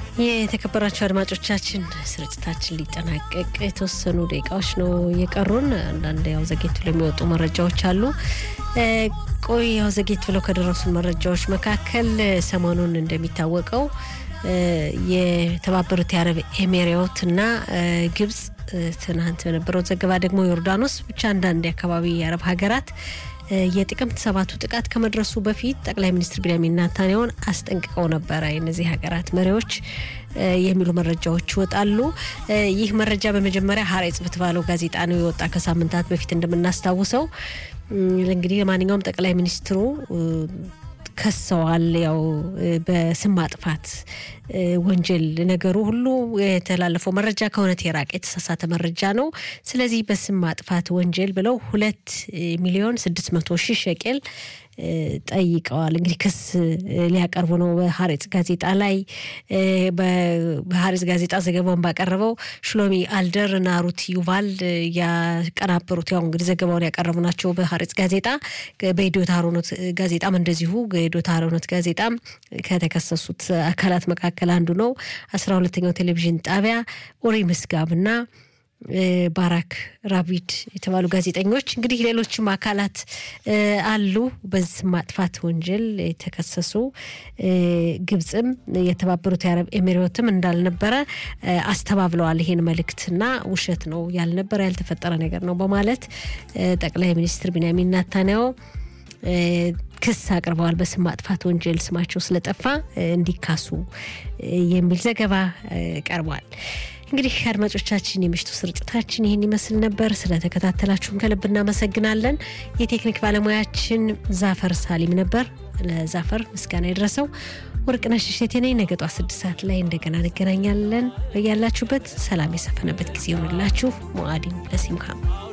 የተከበራቸው አድማጮቻችን ስርጭታችን ሊጠናቀቅ የተወሰኑ ደቂቃዎች ነው የቀሩን። አንዳንድ ያው ዘጌት ብለው የሚወጡ መረጃዎች አሉ። ቆይ ያው ዘጌት ብለው ከደረሱን መረጃዎች መካከል ሰሞኑን እንደሚታወቀው የተባበሩት የአረብ ኤሜሬዎት እና ግብጽ ትናንት በነበረው ዘገባ ደግሞ ዮርዳኖስ ብቻ አንዳንድ የአካባቢ የአረብ ሀገራት የጥቅምት ሰባቱ ጥቃት ከመድረሱ በፊት ጠቅላይ ሚኒስትር ቢንያሚን ኔታንያሁን አስጠንቅቀው ነበረ የእነዚህ ሀገራት መሪዎች የሚሉ መረጃዎች ይወጣሉ። ይህ መረጃ በመጀመሪያ ሀሬጽ በተባለው ጋዜጣ ነው የወጣ ከሳምንታት በፊት እንደምናስታውሰው። እንግዲህ ለማንኛውም ጠቅላይ ሚኒስትሩ ከሰዋል። ያው በስም ማጥፋት ወንጀል ነገሩ ሁሉ የተላለፈው መረጃ ከእውነት የራቀ የተሳሳተ መረጃ ነው። ስለዚህ በስም ማጥፋት ወንጀል ብለው ሁለት ሚሊዮን ስድስት መቶ ሺህ ሸቄል ጠይቀዋል። እንግዲህ ክስ ሊያቀርቡ ነው በሀሬጽ ጋዜጣ ላይ። በሀሬጽ ጋዜጣ ዘገባውን ባቀረበው ሽሎሚ አልደር እና ሩት ዩቫል ያቀናበሩት ያው እንግዲህ ዘገባውን ያቀረቡ ናቸው በሀሬጽ ጋዜጣ። በኢትዮት አሮኖት ጋዜጣም እንደዚሁ የኢትዮት አሮኖት ጋዜጣም ከተከሰሱት አካላት መካከል አንዱ ነው። አስራ ሁለተኛው ቴሌቪዥን ጣቢያ ኦሪ ምስጋብና ባራክ ራቢድ የተባሉ ጋዜጠኞች እንግዲህ ሌሎችም አካላት አሉ በስም ማጥፋት ወንጀል የተከሰሱ። ግብፅም የተባበሩት የአረብ ኤሚሬትም እንዳልነበረ አስተባብለዋል። ይሄን መልእክትና ውሸት ነው ያልነበረ ያልተፈጠረ ነገር ነው በማለት ጠቅላይ ሚኒስትር ቢንያሚን ኔታንያሁ ክስ አቅርበዋል። በስም ማጥፋት ወንጀል ስማቸው ስለጠፋ እንዲካሱ የሚል ዘገባ ቀርቧል። እንግዲህ አድማጮቻችን የምሽቱ ስርጭታችን ይህን ይመስል ነበር። ስለተከታተላችሁን ከልብ እናመሰግናለን። የቴክኒክ ባለሙያችን ዛፈር ሳሊም ነበር። ለዛፈር ምስጋና የደረሰው ወርቅነሽ እሸቴ ነኝ። ነገ ጧት ስድስት ሰዓት ላይ እንደገና እንገናኛለን። ያላችሁበት ሰላም የሰፈነበት ጊዜ ይሆንላችሁ። ሞአዲን ለሲምካ